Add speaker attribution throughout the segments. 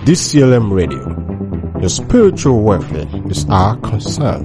Speaker 1: DCLM Radio. Your spiritual welfare is our concern.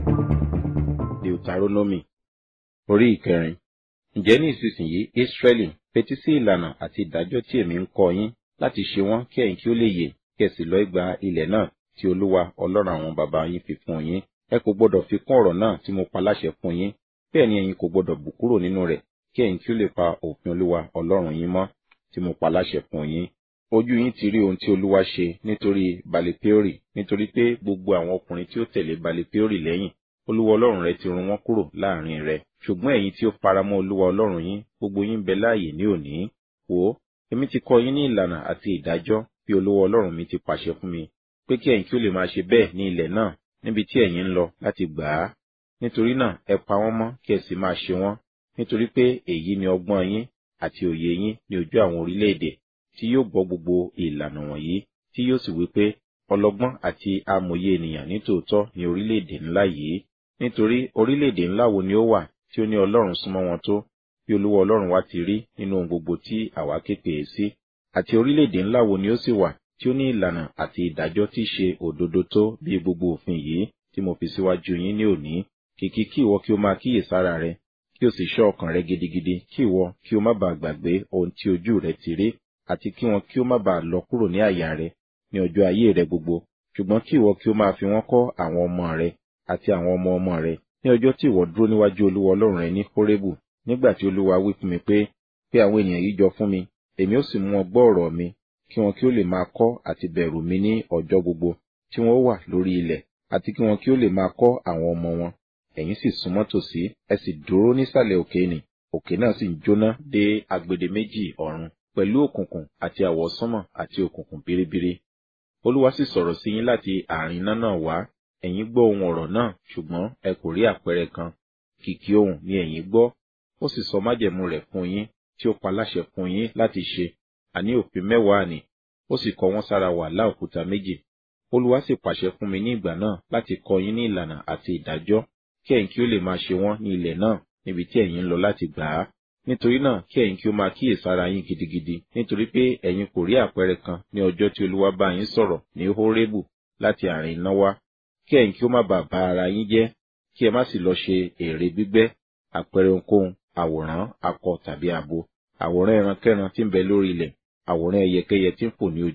Speaker 2: Deuteronomy orí ìkẹrin. Ǹjẹ́ ní ìsinsìnyí Ísírẹ́lì fetí sí ìlànà àti ìdájọ́ tí èmi ń kọ́ yín láti ṣe wọ́n kí ẹ̀yin kí ó lè yè kí ẹ sì lọ ìgbà ilẹ̀ náà tí Olúwa Ọlọ́run àwọn bàbá yín fi fún yín. Ẹ kò gbọdọ̀ fi kún ọ̀rọ̀ náà tí mo pa láṣẹ fún yín. Bẹ́ẹ̀ ni ẹ̀yin kò gbọdọ̀ bù kúrò nínú rẹ̀ kí ẹ̀yin kí ó lè pa òfin Olúwa Ọlọ́run yín mọ́ tí mo pa láṣẹ fún yín. Ojú yín ti rí ohun tí Olúwa ṣe nítorí Balipeori nítorí pé gbogbo àwọn ọkùnrin tí ó tẹ̀lé Balipeori lẹ́yìn Olúwa Ọlọ́run rẹ ti run wọ́n kúrò láàrin rẹ. Ṣùgbọ́n ẹ̀yin tí ó faramọ́ Olúwa Ọlọ́run yín gbogbo yín bẹ láàyè ní òní. Wò ó, èmi ti kọ́ yín ní ìlànà àti ìdájọ́ bí Olúwa Ọlọ́run mi ti pàṣẹ fún mi pé kí ẹ̀yin kí ó lè máa ṣe bẹ́ẹ̀ ní ilẹ̀ náà níbi tí ẹ̀yin ń lọ láti gbà á. Nítorí náà ẹ pa wọ́n mọ́ kí ẹ sì máa ṣe wọ́n nítorí pé èyí ni ọgbọ́n yín àti òye yín ní ojú àwọn orílẹ̀-èdè tí yóò gbọ́ gbogbo ìlànà wọ̀nyí tí yóò sì wí pé ọlọ́gbọ́n àti amòye ènìyàn nítòótọ́ ní orílẹ̀-èdè ńlá yìí nítorí orílẹ̀-èdè ńlá wo ni ó wà tí ó ní Ọlọ́run súnmọ́ wọn tó bí Olúwa Ọlọ́run wa ti rí nínú ohun gbogbo tí àwa képe é sí àti orílẹ̀-èdè ńlá wo ni ó sì wà tí ó ní ìlànà àti ìdájọ́ tí ṣe òdodo tó bí gbogbo òfin yìí tí mo fi síwájú yín ní òní kìkì kí ìwọ kí o máa kíyèsára rẹ kí o sì ṣọ́ ọkàn rẹ gidigidi kí ìwọ kí o má bàa gbàgbé ohun tí ojú rẹ ti rí àti kí wọn kí ó má bàa lọ kúrò ní àyà rẹ ní ọjọ́ ayé rẹ gbogbo ṣùgbọ́n kí ìwọ kí o máa fi wọ́n kọ́ àwọn ọmọ rẹ àti àwọn ọmọ ọmọ rẹ ní ọjọ́ tí ìwọ dúró níwájú Olúwa Ọlọ́run rẹ ní Hórébù nígbà tí Olúwa wí fún mi pé pé àwọn ènìyàn yìí jọ fún mi èmi ó sì mú wọn gbọ́ ọ̀rọ̀ mi kí wọn kí ó lè máa kọ́ àti bẹ̀rù mi ní ọjọ́ gbogbo tí wọn ó wà lórí ilẹ̀ àti kí wọn kí ó lè máa kọ́ àwọn ọmọ wọn ẹ̀yin sì súnmọ́ tòsí ẹ sì dúró nísàlẹ̀ òkè nì òkè náà sì ń jóná dé agbede méjì ọ̀run pẹ̀lú òkùnkùn àti àwọsánmọ̀ àti òkùnkùn biribiri Olúwa sì sọ̀rọ̀ sí yín láti àárín iná náà wá ẹ̀yin gbọ́ ohun ọ̀rọ̀ náà ṣùgbọ́n ẹ kò rí àpẹẹrẹ kan kìkì ohùn ni ẹ̀yin gbọ́ ó sì sọ májẹ̀mú rẹ̀ fún yín tí ó pa láṣẹ fún yín láti ṣe àní òfin mẹ́wàá ni ó sì kọ wọ́n sára wàhálà òkúta méjì Olúwa sì pàṣẹ fún mi ní ìgbà náà láti kọ́ yín ní ìlànà àti ìdájọ́ kí ẹ̀yin kí ó lè máa ṣe wọ́n ní ilẹ̀ náà níbi tí ẹ̀yin ń lọ láti gbà á nítorí náà kí ẹ̀yin kí ó máa kíyèsára yín gidigidi nítorí pé ẹ̀yin kò rí àpẹẹrẹ kan ní ọjọ́ tí Olúwa bá yín sọ̀rọ̀ ní Hórébù láti àárín iná wá kí ẹ̀yin kí ó má bàa bà ara yín jẹ́ kí ẹ má sì lọ ṣe ère gbígbẹ́ àpẹẹrẹ ohunkóhun àwòrán akọ tàbí abo àwòrán ẹrankẹ́ran tí ń bẹ lórí ilẹ̀ àwòrán ẹyẹkẹ́yẹ tí ń fò ní ojú